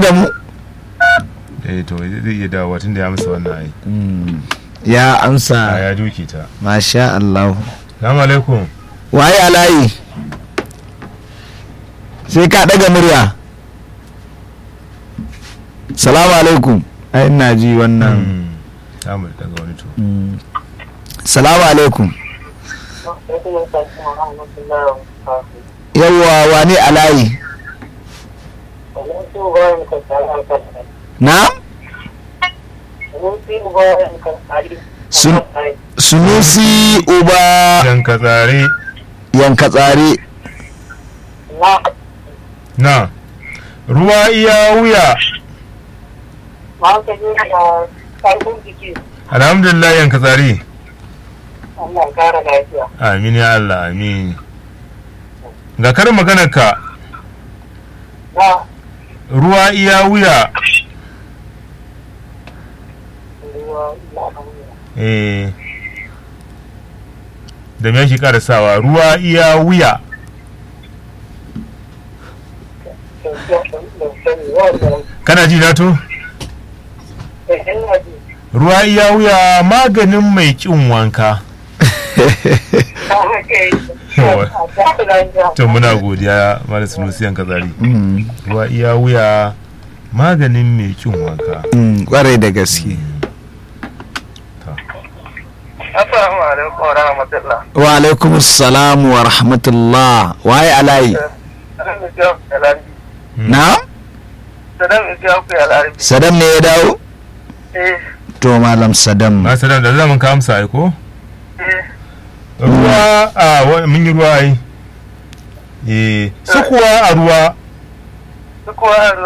da mu eh to zai iya dawowa tun da ya amsa wannan ai ya a amsa ya duke ta masha Allah salamu alaikum waye alayi sai ka daga murya salamu alaikum ai ina ji wannan Mm. samu daga wani to Mm. salamu alaikum yawwa wani alayi na Sun- sunusi uba dan ka tsare yanka tsare na ruwa iya wuya alhamdulillah yanka tsare amin ya Allah amin ga karin maganar ka ruwa iya wuya eh da me yake karasawa ruwa iya wuya kana ji na to ruwa iya wuya maganin mai kin wanka to muna godiya mara sunusi yanka tsari Mm. ruwa iya wuya maganin mai kin wanka Mm, kwarai da gaske Assalamu alaikum wa rahmatullah. wa alaikum salam wa rahmatullah waye alayi Sadan Isiyaf Alari. na Sadan Isiyaf Alari. sadam ne ya dawo Eh, to malam sadam ba su da da zaman ka amsa ai ko eh, ruwa a wa- mun yi ruwa ai eh su kuwa a ruwa duk wani